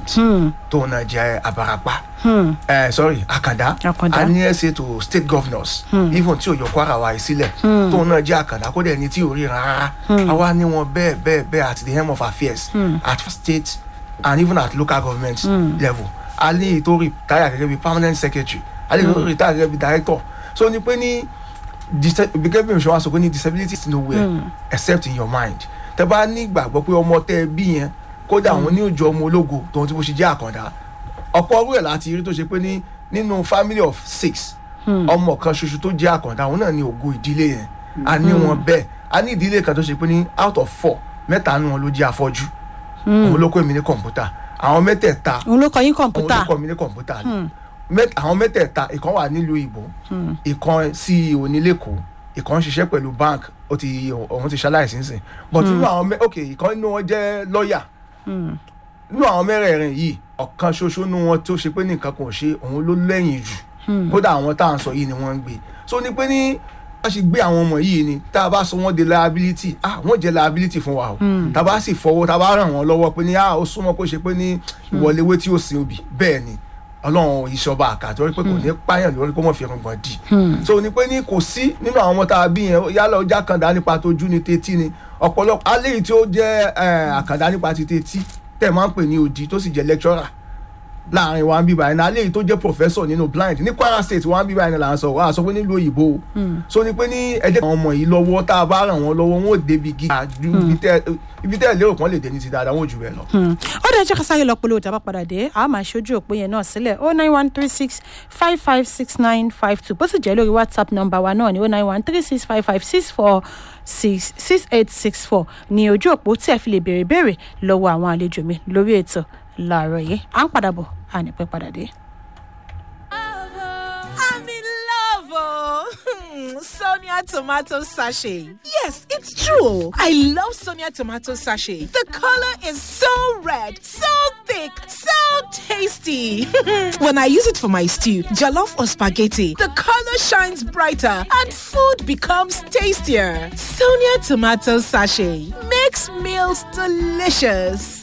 tó náà jẹ́ abarapa eh, sorry àkàndá Àkàndá. a ní ẹsẹ to state governors even tí òyò kwara wa yìí sílẹ̀ tó náà jẹ́ àkàndá kó dẹ̀ ní tí ò rí rárá àwa ní wọn bẹ́ẹ̀ bẹ́ẹ̀ bẹ́ẹ̀ at the helm of affairs at state and even at local government level a ní ètò retire gẹ́gẹ́ bí permanent secretary a ní ètò retire gẹ́gẹ́ bí director so ní pé ní disa- gẹ́gẹ́ bí òṣùwọ̀n aṣọ pé ní disability is nowhere except in your mind tẹ bá ní ìgbàgbọ́ pé ọmọ tẹ ẹ bí yẹn kódà àwọn ní òjò ọmọ ológo tòun tí mo ṣe jẹ́ àkàndá ọ̀pọ̀ ọrú ẹ̀ láti rí tó ṣe pé ní nínú family of six ọmọ kan ṣoṣo tó jẹ́ àkàndá òun náà ní ògo ìdílé yẹn a ní wọn bẹ́ẹ̀ a ní ìdílé kan tó ṣe pé ní out of four mẹ́ta nínú wọn ló jẹ́ afọ́jú òun ló kọ́ èmi ní kọ̀ǹpútà àwọn mẹ́tẹ̀ẹ̀ta òun ló kọ yín òun kọ̀ǹpútà ló kọ́ mi ní kọ̀ǹpútà ni Mẹ́t- àwọn mẹ́tẹ̀ẹ̀ta ìkan wà nílùú ìbò ìkan CEO ní lẹ́kọ̀ọ́ ìkan ń ṣiṣẹ́ pẹ̀lú bank ó ti òun ti ṣaláìsí nsìn but nínú àwọn mẹ́ ok ìkan nínú wọn jẹ́ lọ́ọ̀yà nínú àwọn mẹ́rẹ̀ẹ̀rin yìí ọ̀kan ṣoṣo nínú wọn tó ṣe pé ní nǹkan kan ò ṣe òun ló lẹ́yìn jù kódà àwọn tá à ń sọ yìí ni wọ́n ń gbé so ní pé ní a ṣe gbé àwọn ọmọ yìí ni tá a bá sọ wọ́n di liability ah wọ́n jẹ́ liability fún wa o tá a bá sì fọwọ́ tá a bá ràn wọ́n lọ́wọ́ pé ní ah ó súnmọ́ kó ṣe pé ní ìwọléwé tí ó sin obì bẹ́ẹ̀ ni ọlọ́run ìṣọba àkàtọ́ rí pé kò ní pààyàn lórí kó mọ̀ fi ẹ̀rùngbọ̀n dì so ní pé ní kò sí nínú àwọn ọmọ tá a bí yẹn yálà ó jẹ́ àkàndá nípa tójú ni tetí ni ọ̀pọ̀lọpọ̀ alẹ́ yìí tí ó jẹ́ eh, àkàndá nípa ti tetí tẹ̀ máa ń pè ní odi tó sì jẹ́ lecturer láàrin wa ń bíbá ẹni alẹ́ yìí tó jẹ́ professor nínú blind ní kwara state wa ń bíbá ẹni là ń sọ wà á sọ pé nílùú òyìnbó o so ní pé ní ẹjẹ àwọn ọmọ yìí lọ́wọ́ tá a bá ràn wọ́n lọ́wọ́ wọn ò débi gíga ju ibi tẹ́- ibi tẹ́ ẹ̀ lérò pọ́n lè dé ní ti dáadáa wọn ò jù bẹ́ẹ̀ lọ. ó dẹ̀ jẹ́ ká sáré lọ polówó tá a bá padà dé a máa ṣojú òpó yẹn náà sílẹ̀ o nine one three six five five six nine five two bó sì jẹ́ lórí whatsapp number wa náà ni o nine one three six five five six four six six eight six four ní ojú òpó tí ẹ fi lè béèrè béèrè lọ́wọ́ àwọn àlejò mi lórí ètò láàárọ̀ yìí à ń padà bọ̀ à ní pẹ́ padà dé. I'm in love, oh. Sonia tomato sachet. Yes, it's true. I love Sonia tomato sachet. The color is so red, so thick, so tasty. when I use it for my stew, jollof or spaghetti, the color shines brighter and food becomes tastier. Sonia tomato sachet makes meals delicious.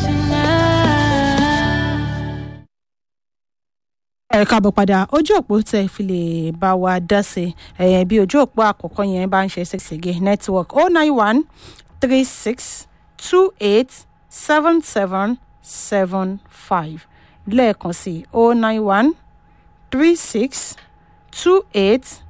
ẹ káàbọ̀ padà ojú òpó tẹ fi lè bá wa dá sí ẹ bí ojú òpó àkọ́kọ́ yẹn bá ń ṣe ṣèṣègé network oh nine one three six two eight seven seven seven five lẹ́ẹ̀kan sí oh nine one three six two eight